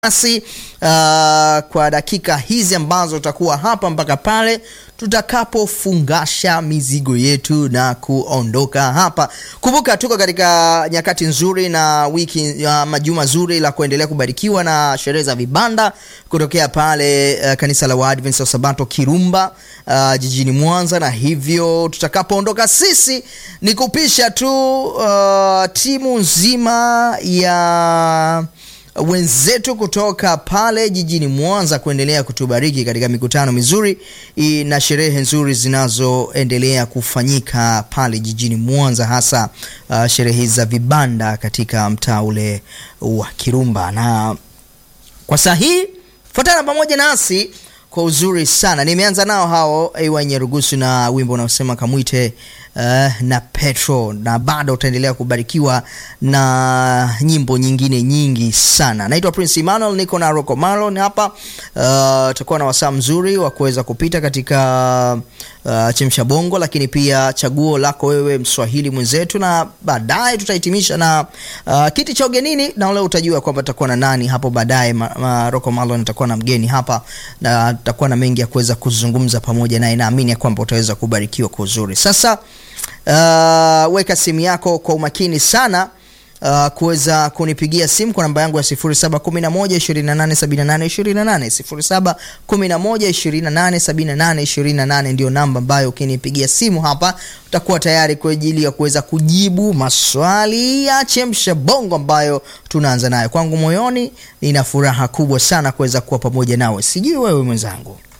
nasi uh, kwa dakika hizi ambazo tutakuwa hapa mpaka pale tutakapofungasha mizigo yetu na kuondoka hapa. Kumbuka tuko katika nyakati nzuri na wiki ya majuma zuri la kuendelea kubarikiwa na sherehe za vibanda kutokea pale uh, kanisa la Waadventista wa Sabato Kirumba uh, jijini Mwanza, na hivyo tutakapoondoka sisi ni kupisha tu uh, timu nzima ya wenzetu kutoka pale jijini Mwanza kuendelea kutubariki katika mikutano mizuri i- na sherehe nzuri zinazoendelea kufanyika pale jijini Mwanza, hasa uh, sherehe za vibanda katika mtaa ule wa Kirumba. Na kwa saa hii fuatana pamoja nasi kwa uzuri sana. Nimeanza nao hao AY Nyarugusu na wimbo unaosema kamwite uh, na Petro, na bado utaendelea kubarikiwa na nyimbo nyingine nyingi sana. Naitwa Prince Emmanuel, niko na Rocco Marlon hapa. Uh, tutakuwa na wasaa mzuri wa kuweza kupita katika uh, chemsha bongo, lakini pia chaguo lako wewe mswahili mwenzetu, na baadaye tutahitimisha na uh, kiti cha ugenini, na leo utajua kwamba tutakuwa na nani hapo baadaye. Ma, ma, Rocco Marlon atakuwa na mgeni hapa na tutakuwa na mengi ya kuweza kuzungumza pamoja naye. Naamini ya kwamba utaweza kubarikiwa kwa uzuri. Sasa uh, weka simu yako kwa umakini sana uh, kuweza kunipigia simu kwa namba yangu ya 0711287828 0711287828 ndio namba ambayo ukinipigia simu hapa utakuwa tayari kwa ajili ya kuweza kujibu maswali ya chemsha bongo ambayo tunaanza nayo. Kwangu moyoni nina furaha kubwa sana kuweza kuwa pamoja nawe, sijui wewe mwenzangu.